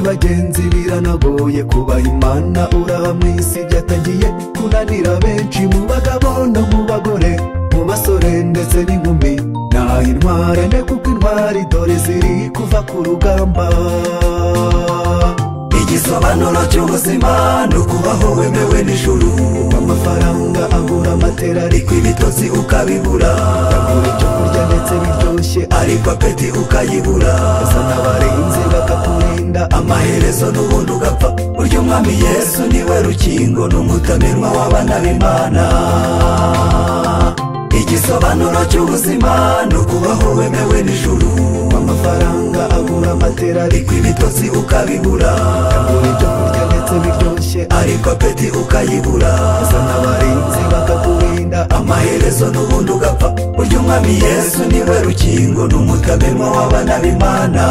bagenzi biranagoye kubaha imana uraha mu isi byatangiye kunanira benshi mu bagabo no mu bagore mu basore ndetse n'inkumi ntaho intwara ne kuko intwari dore ziri kuva ku rugamba igisobanuro cy'ubuzima ni ukubaho wemewe n'ijuru amafaranga agura amatera ariko ibitotsi ukabibura agura icyo kurya ndetse biryoshye ariko apeti ukayibura azana abarinzi bakakurinda amaherezo n'ubundi ugapfa urya umwami yesu niwe rukingo n'umutamirwa w'abana b'imana igisobanuro cy'ubuzima ni ukubaho wemewe n'ijuru amafaranga agura amatera ariko ibitotsi ukabibura agura ibyo kurya ndetse biryoshye ariko apeti ukayibura azana abarinzi bakakurinda amaherezo n'ubundi ugapfa urya umwami yesu niwe rukingo n'umutamirwa w'abana b'imana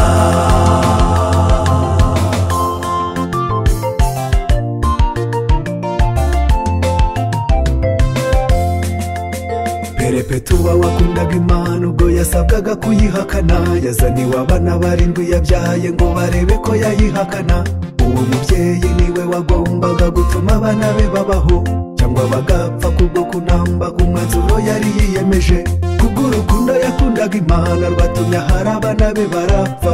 perepetuba wakundaga imana ubwo yasabwaga kuyihakana yazaniwe abana barindwi yabyaye ngo barebe ko yayihakana uwo mubyeyi niwe wagombaga gutuma abana be babaho cyangwa bagapfa kubwo kunamba ku mwanzuro yari yiyemeje kubw'urukundo yakundaga imana rwatumye hari abana be barapfa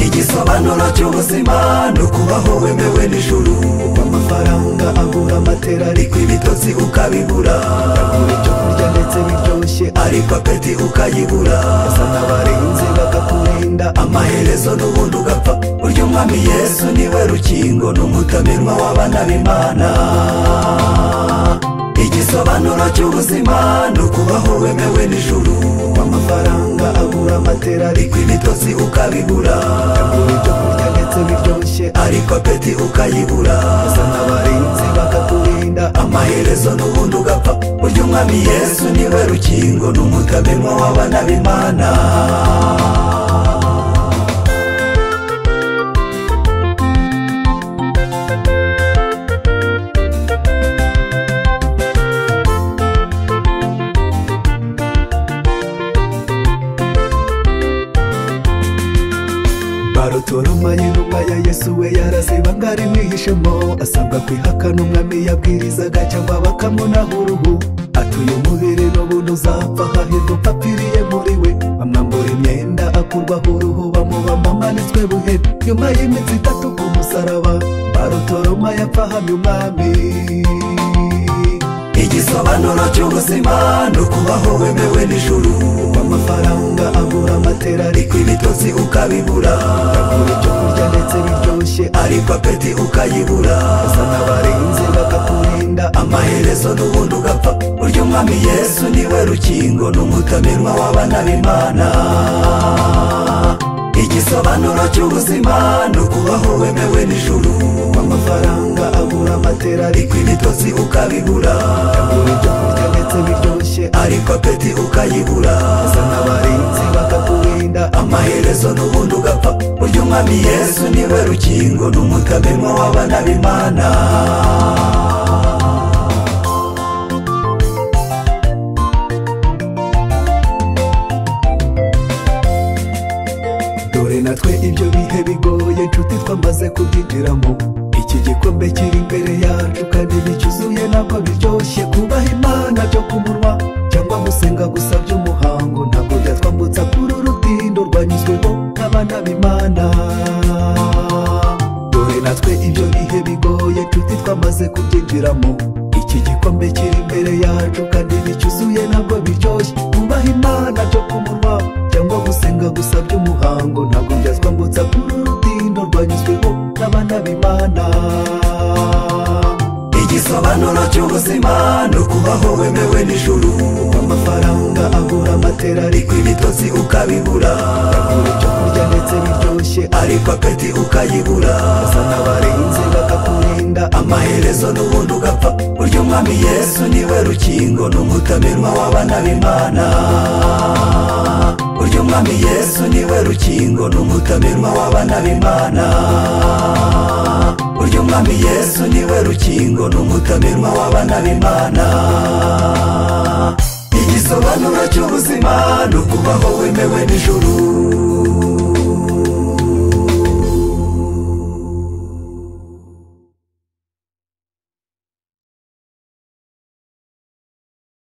igisobanuro cy'ubuzima ni ukubaho wemewe n'ijuru amafaranga agura amatera ariko ibitotsi ukabibura agura icyo kurya ndetse biryoshye ariko apeti ukayibura azana abarinzi bakakurinda amaherezo n'ubundi ugapfa urya umwami yesu niwe rukingo n'umutamirwa w'abana b'imana igisobanuro cy'ubuzima ni ukubaho wemewe n'ijuru amafaranga agura amatera ariko ibitotsi ukabibura agura ibyo kurya ndetse biryoshye ariko apeti ukayibura azana abarinzi bakakurinda amaherezo n'ubundi ugapfa urya umwami yesu niwe rukingo n'umutamirwa w'abana b'imana barutoroma y'intumwa ya yesu we yaraziba ngo arimwihishemo asabwa kwihakana umwami yabwirizaga cyangwa bakamunaho uruhu atuye umubiri n'ubuntu uzapfa hahirwa upfapfiriye muri we bamwambura imyenda akurwaho uruhu bamubamo amanitswe buheri nyuma y'iminsi itatu ku musaraba barutoroma yapfahamye umwami igisobanuro cy'ubuzima ni ukubaho wemewe n'ijuru amafaranga agura amatera ariko ibitotsi ukabibura agura icyo kurya ndetse biryoshye ariko apeti ukayibura azana abarinzi bakakurinda amaherezo n'ubundi ugapfa urya umwami yesu niwe rukingo n'umutamirwa w'abana b'imana igisobanuro cy'ubuzima ni ukubaho wemewe n'ijuru amafaranga agura amatera ariko ibitotsi ukabibura agura ibyo kurya ndetse biryoshye ariko apeti ukayibura azana abarinzi bakakurinda amaherezo n'ubundi ugapfa urya umwami yesu niwe rukingo n'umutamirwa w'abana b'imana dore natwe ibyo bihe bigoye nshuti twamaze kubyinjiramo iki gikombe kiri imbere yacu kandi nticyuzuye ntabwo biryoshye kubaha imana byo ku munwa cyangwa gusenga gusa by'umuhango ntabwo byatwambutsa kuri urutindo rwanyuzweho n'abana b'imana dore natwe ibyo bihe bigoye nshuti twamaze kubyinjiramo iki gikombe kiri imbere yacu kandi nticyuzuye ntabwo biryoshye kubaha imana byo ku munwa cyangwa gusenga gusa by'umuhango ntabwo byazwambutsa kuri urutindo rwanyuzweho n'abana b'imana igisobanuro cy'ubuzima ni ukubaho wemewe n'ijuru amafaranga agura amatera ariko ibitotsi ukabibura agura ibyo kurya ndetse biryoshye ariko apeti ukayibura azana abarinzi bakakurinda amaherezo n'ubundi ugapfa urya umwami yesu niwe rukingo n'umutamirwa w'abana b'imana urya umwami yesu niwe rukingo n'umutamirwa w'abana b'imana urya umwami yesu niwe rukingo n'umutamirwa w'abana b'imana igisobanuro cy'ubuzima ni ukubaho wemewe n'ijuru